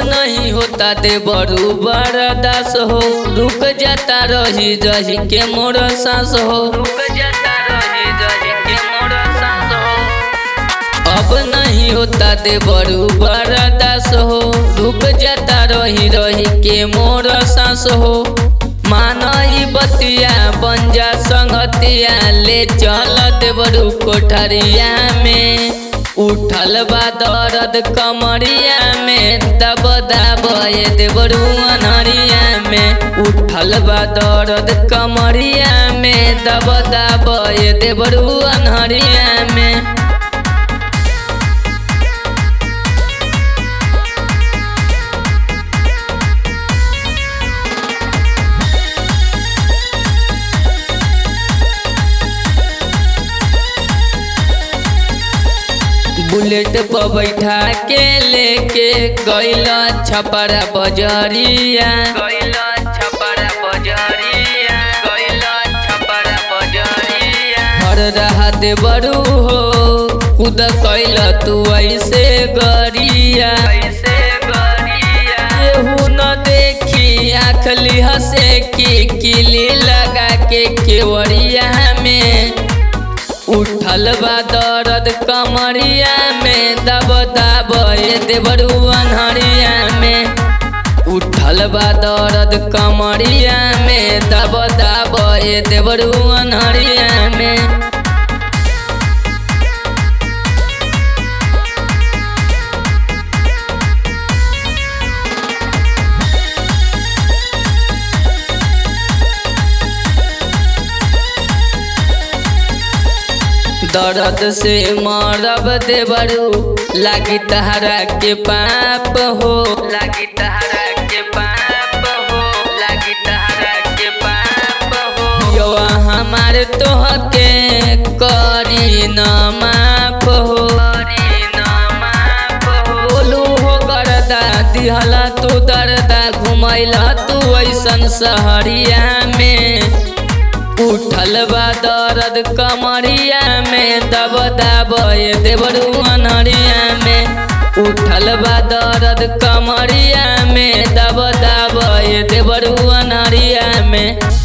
नहीं होता दे बड़ू बरदास हो रुक जाता रही रही के मोर सांस हो रुक जाता रही रही के मोर सांस हो अब नहीं होता दे बड़ू बरदास हो रुक जाता रही रही के मोर सांस हो मानई बतिया बंजा संगतिया ले चल देवरू कोठरिया में उठल बा दर्द कमरिया में दब दब ये देवरू अनहरिया में उठल बा दर्द कमरिया में दब दब ये देवरू अनहरिया में बुलेट पर बैठा के लेके गैल छपरा बजरिया गैल छपरा बजरिया गैल छपरा बजरिया हर रहा दे बड़ू हो खुद कैल तू ऐसे गरिया ऐसे गरिया केहू न देखी आखली हंसे की किली लगा के केवड़िया में उठल बा दर्द कमरिया में दब दब ये देवरू अनहरिया में उठल बा दर्द कमरिया में दब दब ये देवरू अनहरिया में दर्द से मरब देवरू लागी तहरा के पाप हो लागी तहरा के पाप हो लागी तहरा के पाप हो यो हमार तोहके करी न माफ हो करी न माफ हो बोलू हो करदा दिहला तू दर्दा घुमैला तू ऐसन सहरिया में उठल बा दर्द कमरिया में दब दब ये देवरू अनहरिया में उठल बा दर्द कमरिया में दब दब ये देवरू अनहरिया में